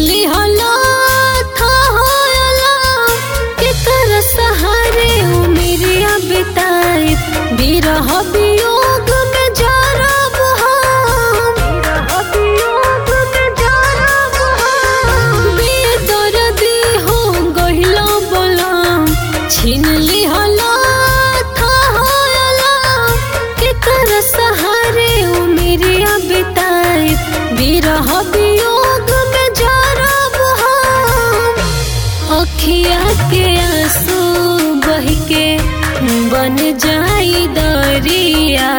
लिहला था होयला केकर सहारे उमिरिया बिताई बिरह वियोग में जरब हम बिरह वियोग में जरब हम बेदर्दी हो गहिला बलम छीन लिहला था होयला केकर सहारे उमिरिया बिताई बिरह वियोग में जरब हम अखिया के आंसू बह के बन जाई दरिया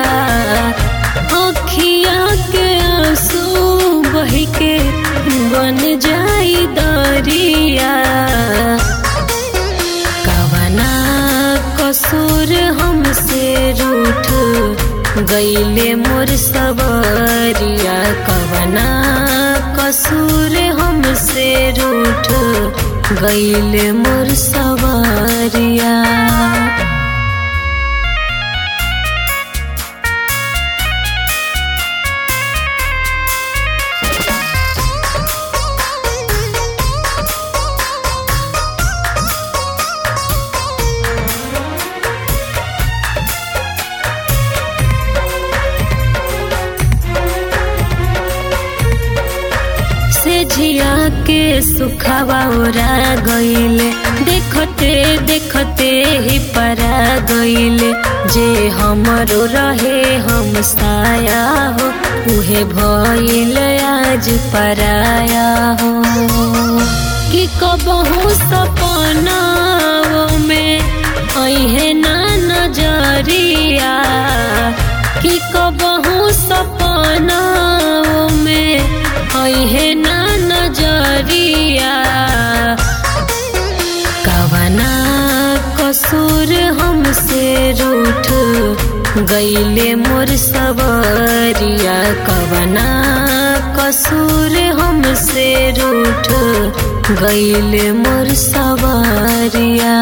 अखिया के आंसू बह के बन जाई दरिया कवना कसूर हमसे रूठ गईले मोर सबरिया कवना कसूर हमसे रूठ गईले मोर सवारिया से झिया के सुखवा ओरा गईले देखते देखते ही परा गईले जे हमरो रहे हम साया हो उहे भइल आज पराया हो कि कबहू सपनाओ में अहे ना नजरिया कि कबहू सपनाओ में अहे ना नजरिया कवना कसूर हमसे रूठ गईले मोर सबरिया कवना कसूर हमसे रूठ गईले मोर सवारिया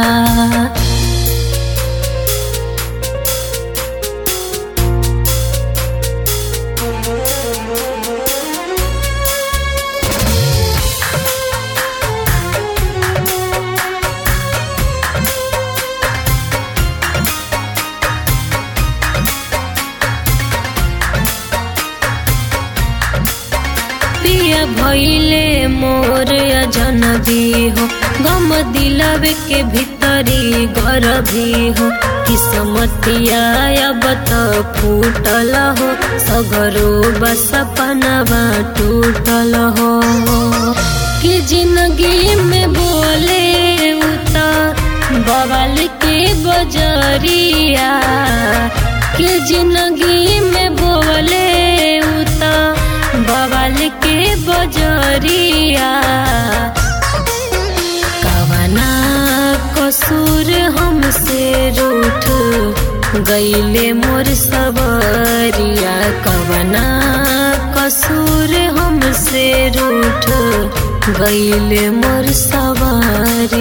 पिया भइले मोर अजनबी हो गम दिलवे के भीतरी घर भी हो किस्मतिया अब त फूटल हो सगरो बस पनवा टूटल हो कि जिंदगी में बोले उता बवाल के बजरिया कि जिंदगी में बोले उता बवाल के बजरिया कवना कसूर हमसे रूठ गईले मोर सबरिया कवना कसूर हमसे रूठ गईले मोर सवारिया